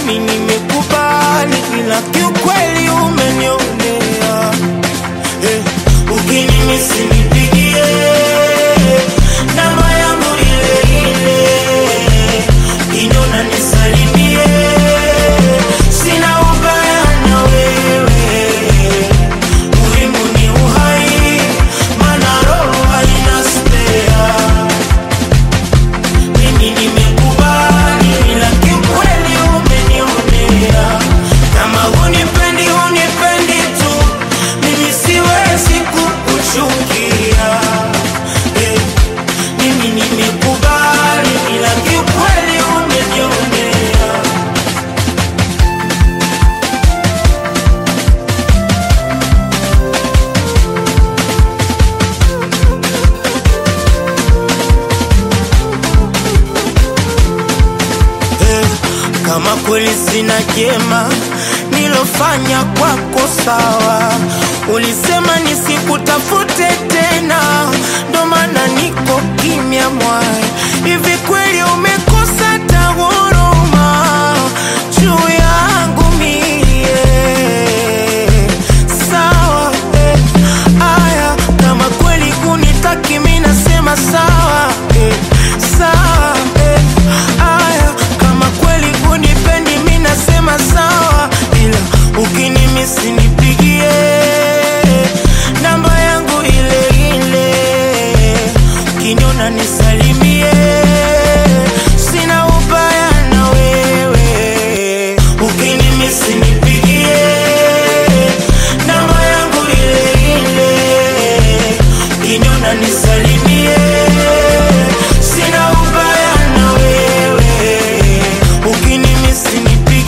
mimi nimekubali, ila kiukweli umenionea. Eh, ukinimisi nipigie namba yangu ile ile, inyona nisalimie, sina ubaya na wewe, muhimu ni uhai, maana roho haina spea. Mimi nimekubali, ila kiukweli umenionea. Kama hunipendi, hunipendi tu, mimi siwezi kukuchukia. Eh, mimi nimekubali, ila kiukweli umenionea. Eh, kama kweli sina jema nilofanya kwako sawa, ulisema nisikutafute tena, ndo maana niko kimya mwai. Hivi kweli umekosa ta huruma juu yangu mie? Sawa eh, aya, kama kweli kunitaki mi nasema sawa eh, sawa eh, aya, kama kweli kunipendi mi nasema sawa, ila ukinimisi nipigie namba yangu ile ile, ukiniona nisalimie, sina ubaya na wewe, ukinimisi nipigie namba yangu ile ile, ukiniona nisalimie, sina ubaya na wewe, ukinimisi nipigie